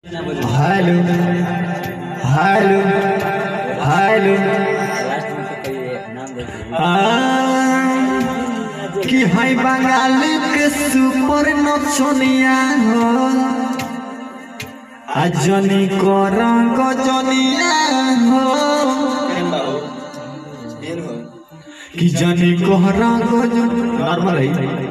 Hello hello hello कि है बंगाल के सुपर नचनिया हो आ जनी को रंग जनिया हो कि जनी को रंग नॉर्मल है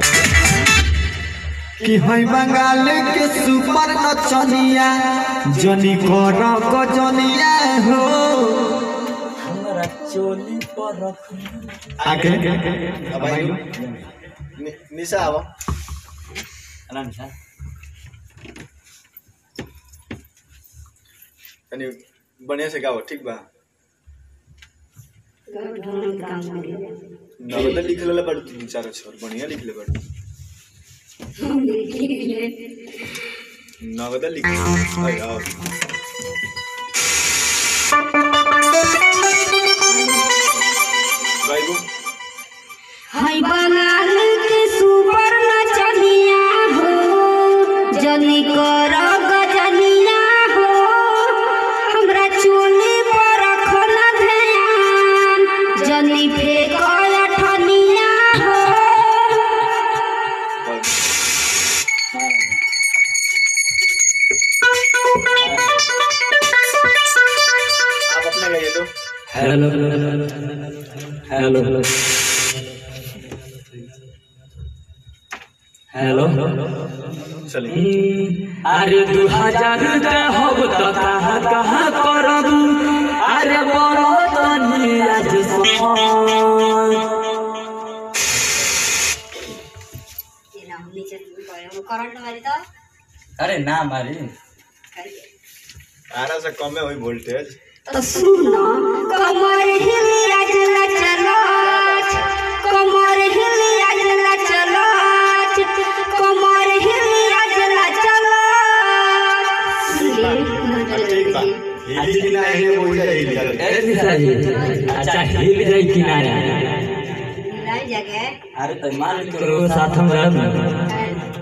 कि है बंगाल के सुपर नचनिया जनी को रंग जनिया हो हमरा चोली पर रख आगे अब आइलो नि- निशा अब आराम से तनी बढ़िया से गाओ ठीक बा नवदा लिख लेला बाड़ू तीन चार अक्षर बढ़िया लिख ले बाड़ू नवदा लिख अरे और गाइबो हाय बंगाल के सुपर नचनिया हो जनी कर गजनिया हो हमरा चोली पर रखल ध्यान जनी फेक अठनिया हो आप अपना गाइए तो हेलो हेलो हेलो चलिए अरे दू हजार हो तो कहाँ कहाँ करब अरे बड़ो तनी आज करंट मारी तो अरे ना मारी आरा से कम है वही वोल्टेज तो सुनो कमर हिलिया चला चलो कमर हिलिया चला चलो कमर हिलिया चला चलो ठीक बा हिली की ना हिली वो जाए हिली ए निशा जी अच्छा हिल जाई किनारे लाई जगह अरे तो मान करो साथ में रह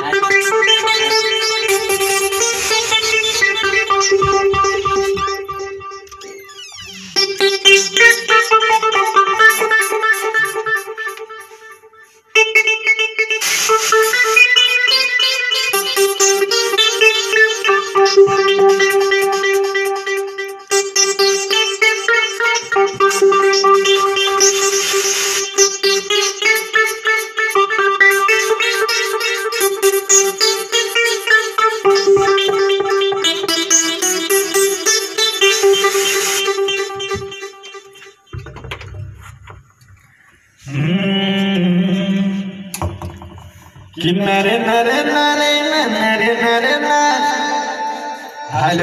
कि नरे नरे नरे नरे नरे ना हेलो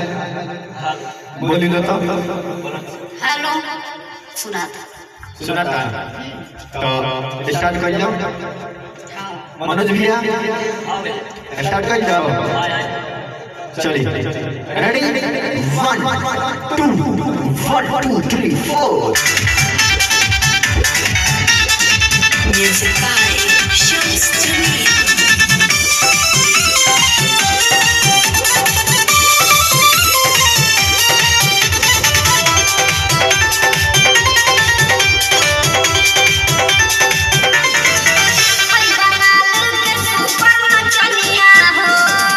बोली लो तो हेलो सुना था सुना था तो स्टार्ट कर जाओ मनोज भैया स्टार्ट कर जाओ चलिए ready one two one two three four Music by Shams Jamil. Hi Bengal के सुपर नचनिया हो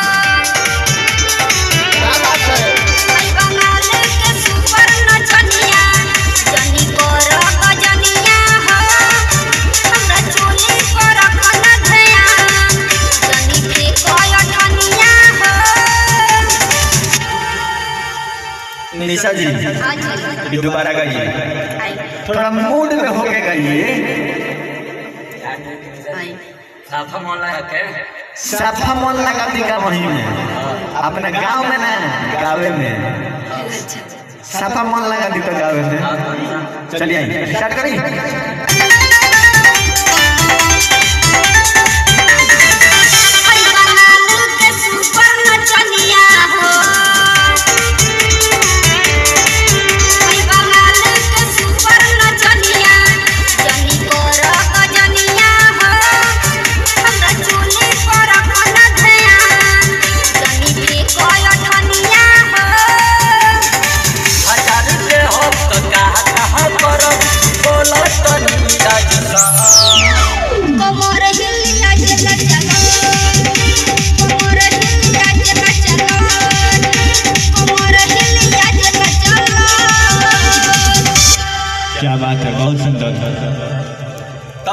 हाय बंगाल के सुपर नचनिया जनी कर गजनिया हो हमरा चोली पर रखल ध्यान जनी फेक अठनिया हो निशा जी आज ये दोबारा गाइए आई थोड़ा मूड में होके गाइए आई साफा मोला है के साफा मन लगा का वहीं में अपने गांव में ना गावे में साफा मन लगा दी तो गावे में चलिए आइए स्टार्ट करिए हाय बंगाल के सुपर नचनिया हो हाय बंगाल के सुपर नचनिया जनी कर गजनिया हो हमरा चोली पर रखल ध्यान जनी फेक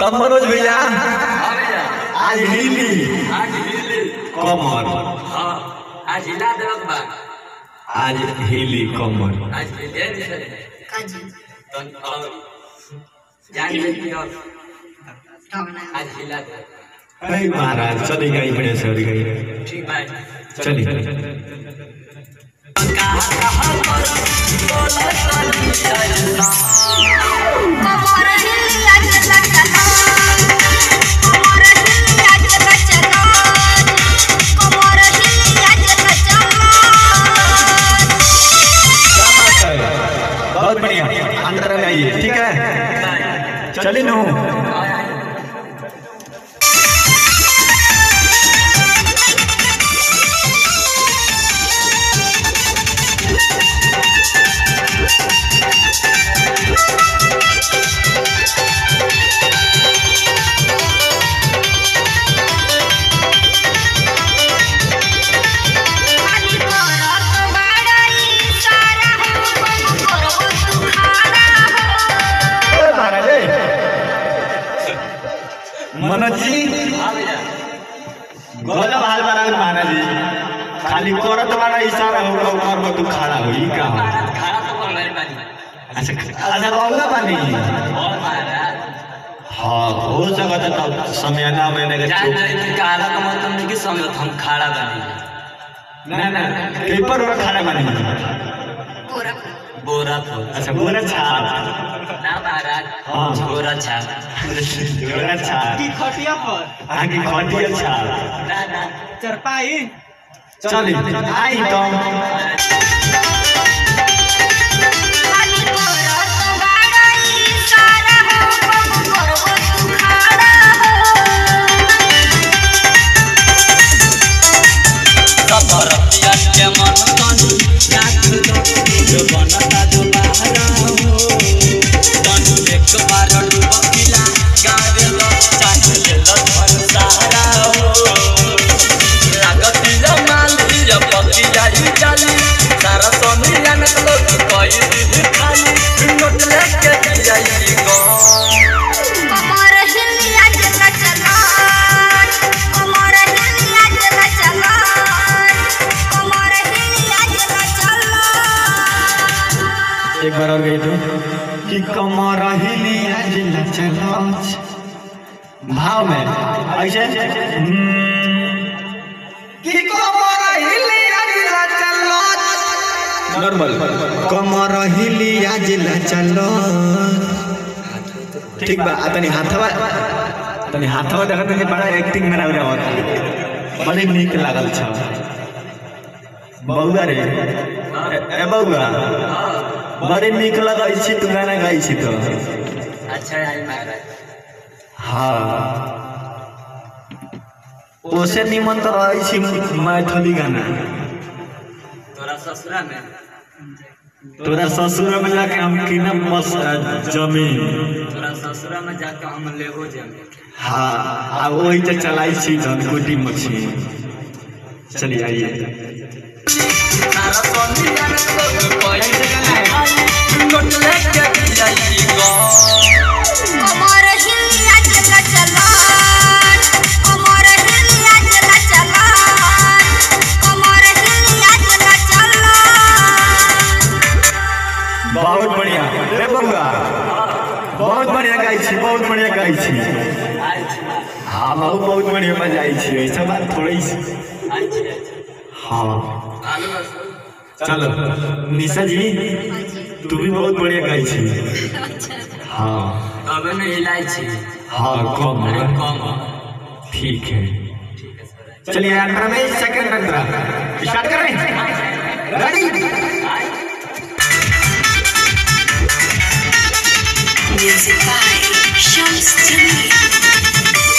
अब मनोज भैया हाँ भैया आज हिली आज हिली कमर हाँ आज हिला देवक बा आज हिली कमर आज हिले नहीं चले काजी तो और जान ले कि और टोना आज हिला दे अरे महाराज चली गई बड़े सर गई ठीक भाई चली कमर हिलिया के लचलो कमर हिलिया के लचलो कमर हिलिया के लचलो बहुत बढ़िया अंदर में आइए ठीक है चलिए नू खाली करत बाड़ई सारा हो करबो तू खाना हो ए महाराज ए। मनोज जी हाँ भैया गजब हाल बना महाराज जी खाली करत वाला इशारा हो कब कर तू खड़ा हो ई का हो? महाराज खाना तो बोल रहे बानी अच्छा अच्छा बाबूला पानी और महाराज हाँ हो सकता है तो समय ना मैंने के जान चुप रहे कि काला का मतलब नहीं कि समझत हम खाड़ा बानी ना ना पेपर में खाना बनी पूरा बोरा तो अच्छा बोला छाप ना महाराज हाँ। बोरा छा बोला छाप खटिया पर आगे खटिया छाप ना ना चरपाई चल आई तो खाली करत बाड़ई सारा हो करबो तू खाना हो सफरतिया के मन तनु राख दो जो बनता जो बाहरा हो तनु एक बार डुबकिला गावे लो चाट ले लो धन सहारा हो लागतिया माल दिया पकी जाई चाली सारा सोनिया न लोग कोई दी खाली नोट लेके दिया गो कमर हिलिया के लचलो कमर हिलिया के लचलो कमर हिलिया के लचलो एक बार और गई तो कि कमर हिली आज चलो भाव में ऐसे हम्म, कि कमर हिली आज चलो नॉर्मल कमर हिली आज चलो ठीक बा आ तनी हाथवा तनी हाथवा देखत तनी बड़ा एक्टिंग में लग रहा बड़ी नीक लागल छ बौआ रे ए- ए बौआ बड़ी नीक लगै छी तू गाना गाइ छी तो अच्छा आई महाराज हाँ ओसे निमन तो रहै छी मैथिली गाना तोरा ससुरा में तोरा ससुर में जाके हम किनम मस जमीन तोरा ससुरा में जाके हम लेबो जमीन हाँ आ वही तो चलाई छी धनकुटी मशीन चलिए आइए सारा सोनिया न लोग कोई नोट लेके दिया गो कमर हिलिया के लचलो कमर हिलिया के लचलो कमर हिलिया के लचलो बहुत बढ़िया रे बउआ बहुत बढ़िया गाइ छी बहुत बढ़िया गाइ छी आई छी हाँ बहुत बहुत बढ़िया बजाइ छी ऐसा बात थोड़ी सी आई छी हाँ आलू रसो चलो निशा जी तू भी बहुत बढ़िया गाइ छी हाँ तबे में हिलाई छी हाँ कम अरे है। कम ठीक है ठीक है सर चलिए अंतरा में सेकंड अंतरा स्टार्ट करें ready Music by Shams Jamil.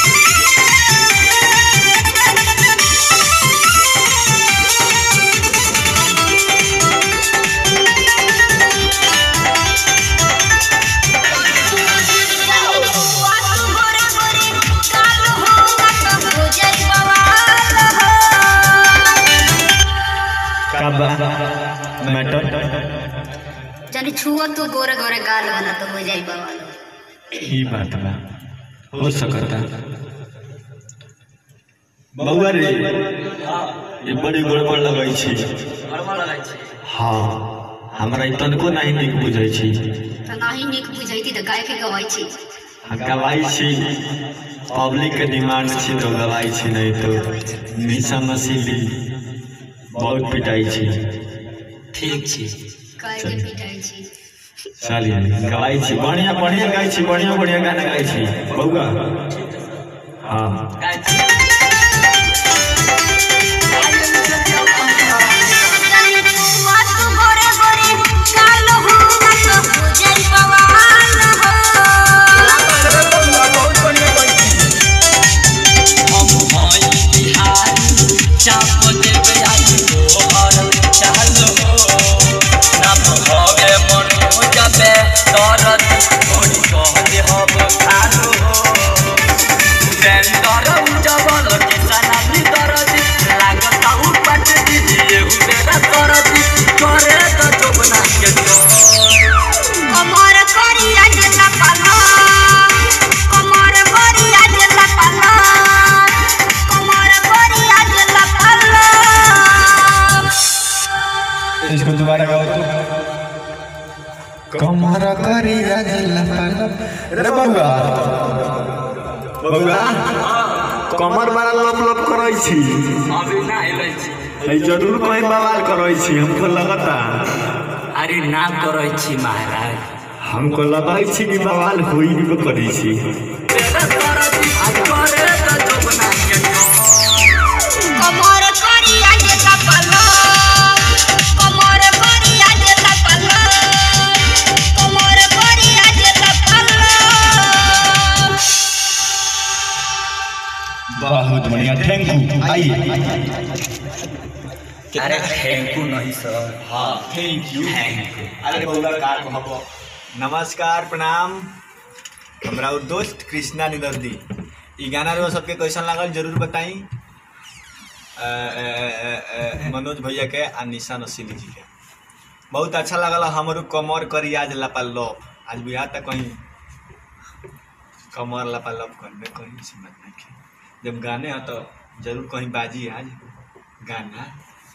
कब मैटर जानी छुआ तो गोरे गोरे गाल बना तो हो जाई बाबा ई बात बा हो सकता बउआ रे ये बड़ी गड़बड़ लगै छै गड़बड़ लगै छै हाँ हमरा ई तनको नहीं नीक बुझै छै तो नहीं निक बुझैती तो गाय के गवाई छी हाँ, गवाई छी पब्लिक के डिमांड छी तो गवाई छी नहीं तो निशा नसीली बहुत पिटाई छी ठीक छै गाय के पिटाई छी चलिए गवाई छी बढ़िया बढ़िया गाई छी बढ़िया बढ़िया गाना गाई छी बउआ हाँ गाय छी मत गोरे गोरे काल हो मत हो जाई बवाल हो हम हई बिहारी चाप देवे आज तोहर चाल हो ना भवे मन हो जाबे दरद थोड़ी कह दे हम खालो हो बेंदर उजबल किसाना नी दरद लागत उ पट दीजिए उ मेरा दरद करे तो जोबना के तो कमर करिया जला पाला कमर करिया जला पाला कमर करिया जला पाला इसको दोबारा गाओ तो कमर करी रे बउआ बउआ कमर बड़ा लप लप करै छी अभी ना अइले छी है जरूर कहीं बवाल करै छी हमको लगता अरे ना करै छी महाराज हमको लगै छी कि बवाल होई भी करै छी कमर करिया जला पाला कमर करिया जला पाला कमर करिया जला पाला बहुत बढ़िया थैंक यू आइए अरे थैंक यू नहीं सर हाँ थैंक यू थैंक यू अरे बउआ का कहबो नमस्कार प्रणाम हमरा उ दोस्त कृष्णा निदर्दी ई गाना रो सबके कैसन लागल जरूर बताई अ, अ, अ, अ, मनोज भैया के आ निशा नसीली जी के बहुत अच्छा लागल हमरो कमर करी आज लपा लप आज बिहार तक कहीं कमर लपा लप करबे कहीं से मत नहीं जब गाने हैं तो जरूर कहीं बाजी आज गाना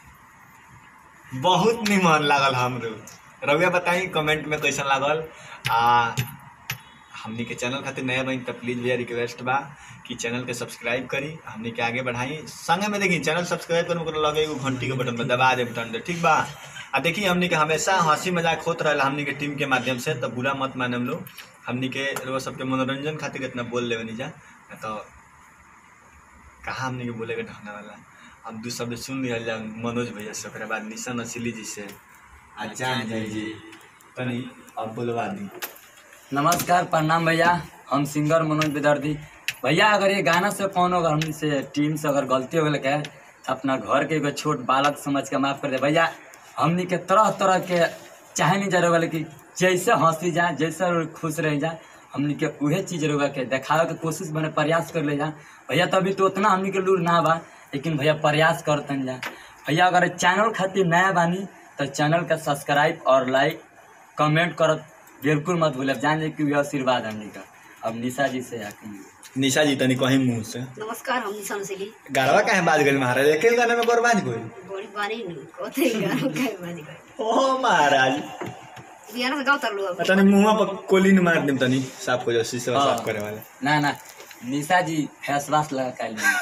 बहुत निमन लागल हमरो रउआ बताई कमेंट में कैसन लागल आ हमनी के चैनल खातिर नया बनी तो प्लीज भैया रिक्वेस्ट बा कि चैनल के सब्सक्राइब करी हमनी के आगे बढ़ाई संगे में देखी चैनल सब्सक्राइब करे ओकरा लगे एगो घंटी के बटन पर दबा दे बटन दे ठीक बा आ देखी हमनी के हमेशा हंसी मजाक होत रहेला हमनी के टीम के माध्यम से तो बुरा मत माने हम लोग हमनी के रउआ सबके मनोरंजन खातिर इतना बोल लेवे नहीं जा ना तो कहाँ हमनी के बोले के ढंगने वाला अब दू शब्द सुन लिया जा मनोज भैया से ओकरा बाद निशा नसीली जी से आ जान जाई जी तनी अब बोलवा दी नमस्कार प्रणाम भैया हम सिंगर मनोज विदर्दी भैया अगर ये गाना से कौन अगर हमसे टीम से अगर गलती हो गई है तो अपना घर के एगो छोट बालक समझ के माफ कर दे भैया हमनी के तरह तरह के चाहे नहीं जा रहे कि जैसे हंसी जाए जैसे खुश रह जाए हमनी के उहे चीज रहुआ के देखावे के कोशिश बने प्रयास कर ले जा भैया तभी तो उतना हमनी के लूर ना बा लेकिन भैया प्रयास करतन जा भैया अगर चैनल खातिर नया बानी तो चैनल का सब्सक्राइब और लाइक कमेंट करत बिल्कुल मत भूलब जान जाए कि ये आशीर्वाद हमनी का अब निशा जी से आके निशा जी तनी कहीं मुंह से नमस्कार हम निशान सिली गारवा काहे बात गइल महाराज एके गाने में बर्बाद कोई बड़ी बानी नु कोते गारो काय बानी कोई ओ महाराज बियाना से गाँव तरलू अब तनी मुंह पर कोलिन मार देम तनी साफ हो जाओ शीशा हाँ। साफ करे वाला ना ना निशा जी फेस वाश लगा कर लेंगे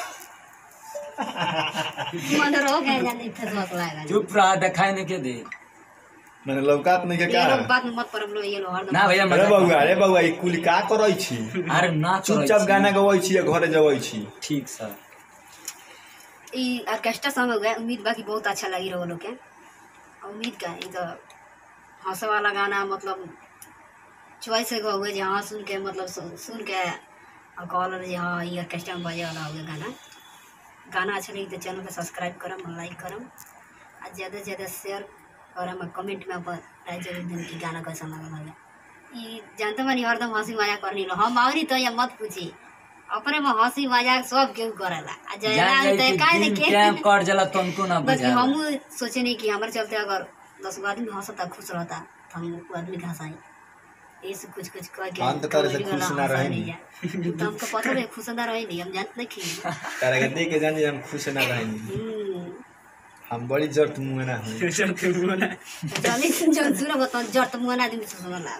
मन रो गए जाने फेस वाश लाएगा चुप रहा दिखाई नहीं के दे मैंने लौकात नहीं के ये का लोग बात में मत परम लो ये लो हरदम ना भैया अरे मजाक बउआ अरे बउआ ई कुल का करै छी अरे ना करै चुपचाप छी। गाना गबै छी या घरे जबै छी ठीक सर ई ऑर्केस्ट्रा सॉन्ग हो गया उम्मीद बाकी बहुत अच्छा लगी रहो लोग के उम्मीद का ई तो हंसे वाला गाना मतलब चॉइस हो गए जे हाँ सुन के मतलब सु- सुन के और कहल जे हाँ ये ऑर्केस्ट्रा में बजे वाला हो गया गाना गाना अच्छा लगी तो चैनल को सब्सक्राइब करम और लाइक करम और ज़्यादा से ज़्यादा शेयर करम और कमेंट में अपन राय जरूर देम कि गाना कैसा लगल हमें ई जानते बानी हरदम हंसी मजाक करनी लो हम आवरी तो ये मत पूछी अपने में हंसी मजाक सब केहू करेला आ जान जयला जाए तो कि काहे दिन देखे कैंप कट जाला तुमको ना बस बुझा हम सोचे नहीं कि हमारे चलते अगर दस गो आदमी हंसता खुश रहता तो हम वो आदमी के हंसाई ऐसे कुछ कुछ कह के हम तो तारे से कॉमेडी वाला खुश ना हंसा रहे नहीं है। तो हमको पता नहीं खुश ना रहे नहीं हम जानते नहीं खी तारा के देख के जानी हम खुश ना रहेंगे हम्म हम बड़ी जरूरत मुँह ना हुई चली जो सुनो बता जड़ तो मुंह ना आदमी से सुनला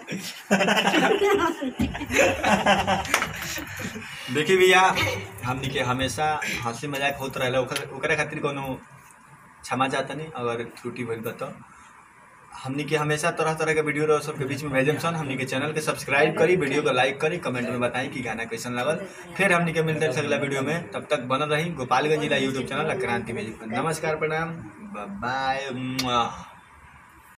देखिए भैया हमनी के हमेशा हंसी मजाक होत रहेला ओकर ओकरा खातिर कोनो क्षमा चाहता नहीं अगर त्रुटि भइल बा तो हमनी के हमेशा तरह तरह के वीडियो रहो सबके बीच में भेजम सन हमनी के चैनल के सब्सक्राइब करी वीडियो को लाइक करी कमेंट में बताई कि गाना कैसन लागल फिर हमनी के मिलते हैं अगला वीडियो में तब तक बनल रही गोपालगंज जिला यूट्यूब चैनल क्रांति म्यूजिक पर नमस्कार प्रणाम बाय